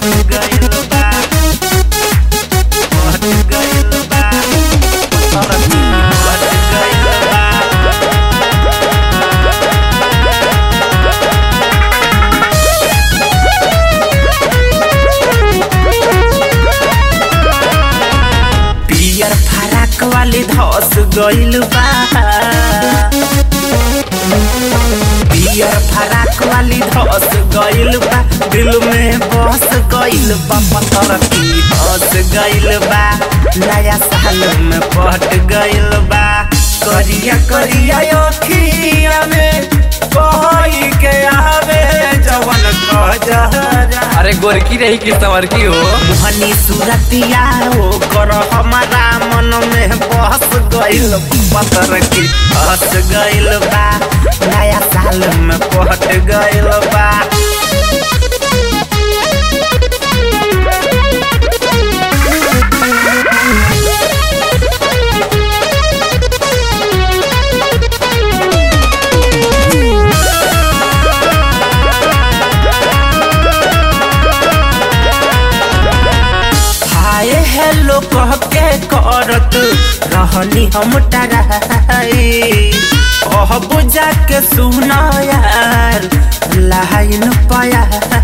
पट गइल बा पट गइल बा पतरकी पट गइल बा पियर फराक वाली धस गइल बा पियर फराक वाली धस गइल बा दिल में बस गइल बा पत्थर की धस गइल बा नया साल में पट गइल बा करिया करिया अखिया में कोई के आवे जवन कह जहरा अरे गोरकी रही कि संवर की हो मोहनी सूरतिया हो कर हमारा मन में बस गइल पतर की हंस गइल बा नया साल में पट गइल बा हाय हेलो कह के करत रहनी हम टराई ओह बुझा के सुना यार लाइन पाया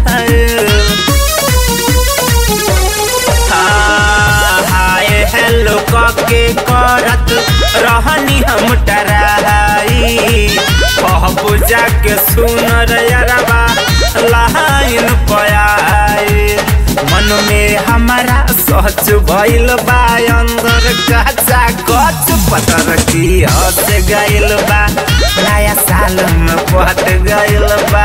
हाय हेलो कह के करत रहनी हम टराई ओह बुझा के सुन रे यारबा लाइन पाया मन में हमारा सोच भइल बा अंदर कच्चा कच पतर की हंस गइल बा नया साल में पट गइल बा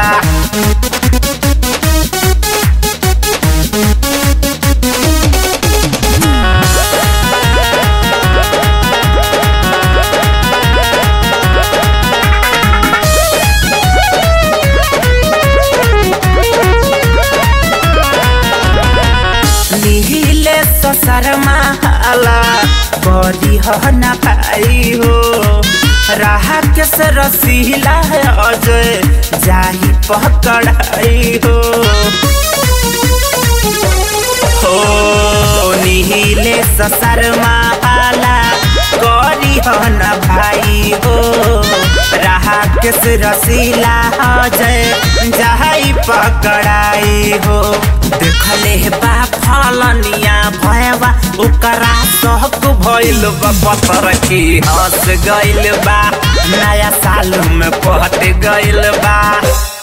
नीले ससरमा हाला बड़ी हो न पाई हो राह के से रसीला है अजय जाही पकड़ाई हो हो नीले ससरमा हाला गरी हो न भाई हो राह के से रसीला अजय जाही पकड़ाई हो देखले बा फलनिया भयवा ओकरा सहक भइल बा पत्थर की हंस गइल बा नया साल में पट गइल बा